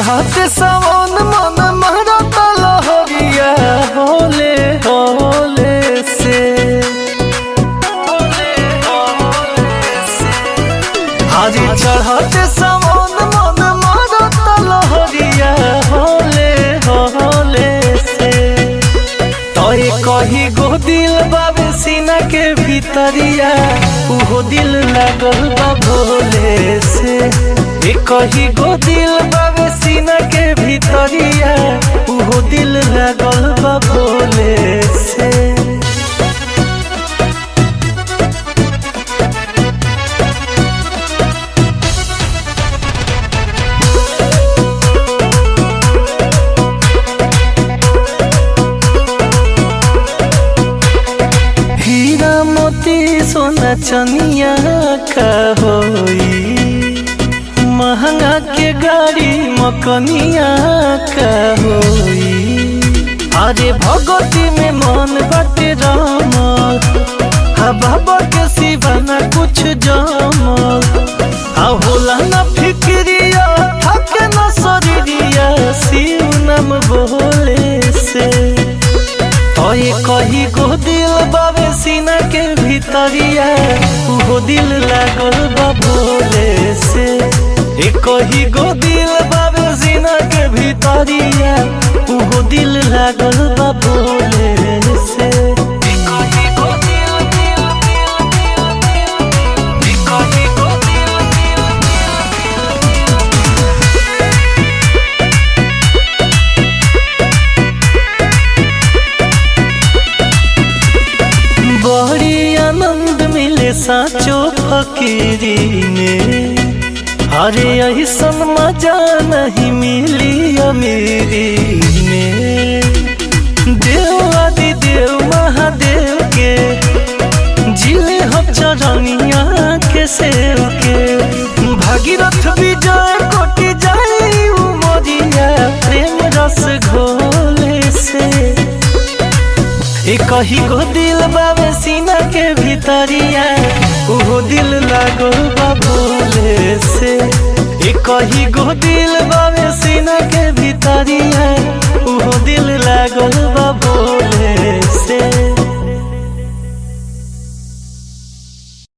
चढ़ाते सावन मन महरत लहरिया होले होले से आज चढ़ाते सावन मन महरत लहरिया होले होले से तोय कही गो दिल बाबे सीना के भीतरिया उहो दिल लागल बा भोले से ए कही गो दिल बाबे सीना के भीतरिया उहो दिल लागल बा भोले से हीरा मोती सोना चनिया का होई महंगा के गाड़ी मकनिया का होई अरे भगवती में मन बाटे रामल हा बाबा के सिवाना कुछ जमल हा होला ना फिक्रिया थके ना शरीरिया शिव नाम बोले से तोय कही गो दिल बाबे सीना के भीतरिया उहो दिल लागल बा भोले से ए कही गो दिल बाबे सीना के भीतरिया उहो दिल लागल बा भोले से ए कही गो दिल, दिल, दिल, दिल, दिल, ए कही गो दिल, दिल, बड़ी आनंद मिले साचो फकीरी में अरे ऐसन मजा नहीं मिली अमीरी में देव आदि देव महादेव के जिले हम चरनिया के सेव के भागीरथ विजय कोटि जाई उमरिया प्रेम रस घोले से ए कही गो दिल बाबे सीना के भीतरिया उहो दिल लागो बा भोले से ए कही गो दिल बाबे सीना के